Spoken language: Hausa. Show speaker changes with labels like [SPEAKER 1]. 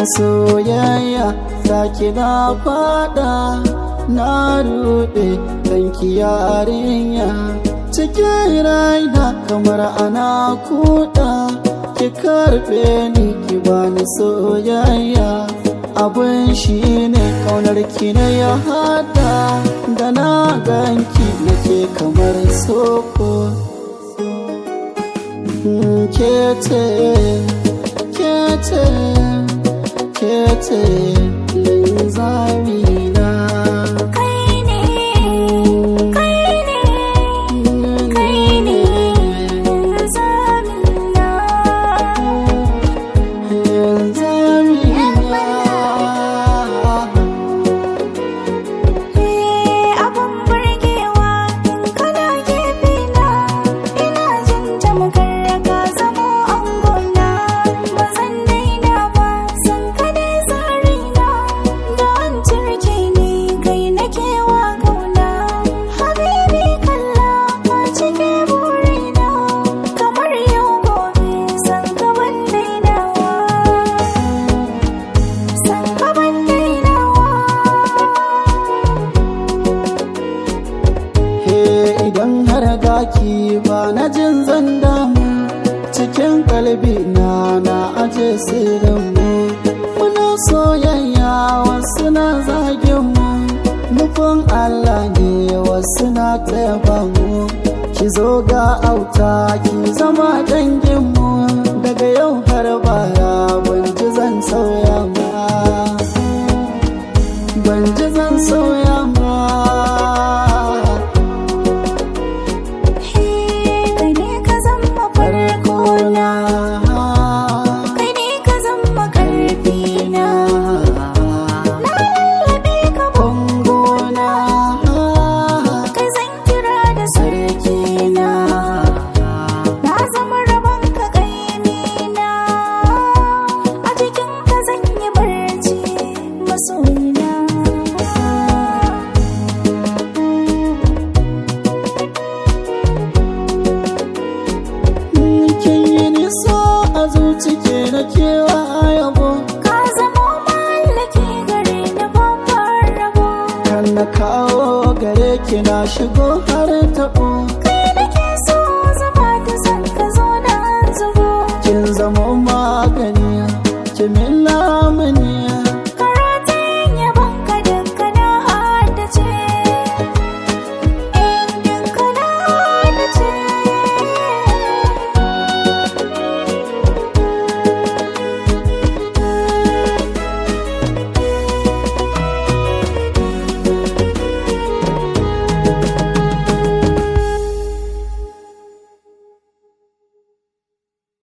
[SPEAKER 1] soyayya zaki na fada na rude danki yarinya cikin raina kamar ana kuda ki karbe ni ki bani soyayya abin shi ne kaunar ki na ya hada da na ganki nake kamar soko kete kete kete linzamina
[SPEAKER 2] Kai ne, kai ne, kai ne zamina. Eh abun burgewa in kana gefe na ina jin tamkar ka zamo angona ba zan daina ba san ka dai zarina da an turke ni kai nake wa kauna habibi kalla ka cike burina kamar yau gobe san ka ban dainawa san ka ban dainawa
[SPEAKER 1] He idan har gaki ba na jin zan damu cikin kalbi na na aje sirrin mu muna soyayya wasu na zagin mu nufin Allah ne wasu na taya mu ki zo ga auta ki zama dangin mu daga yau har baya ban ji zan sauya ma ban ji zan sauya ma
[SPEAKER 2] Kai ne ka zama farko na, kai ne ka zama karfi na. Na lallabe ka bangona, kai zan kira da sarki na. Na zama rabon ka kaimi na, a jikin ka zan yi barci masoyina.
[SPEAKER 1] kin yi nisa a zuci ke na kewa yabo
[SPEAKER 2] Ka zama mallaki gare ni babbar rabo.
[SPEAKER 1] kan na kawo gare ki na shigo har taɓo
[SPEAKER 2] Kai nake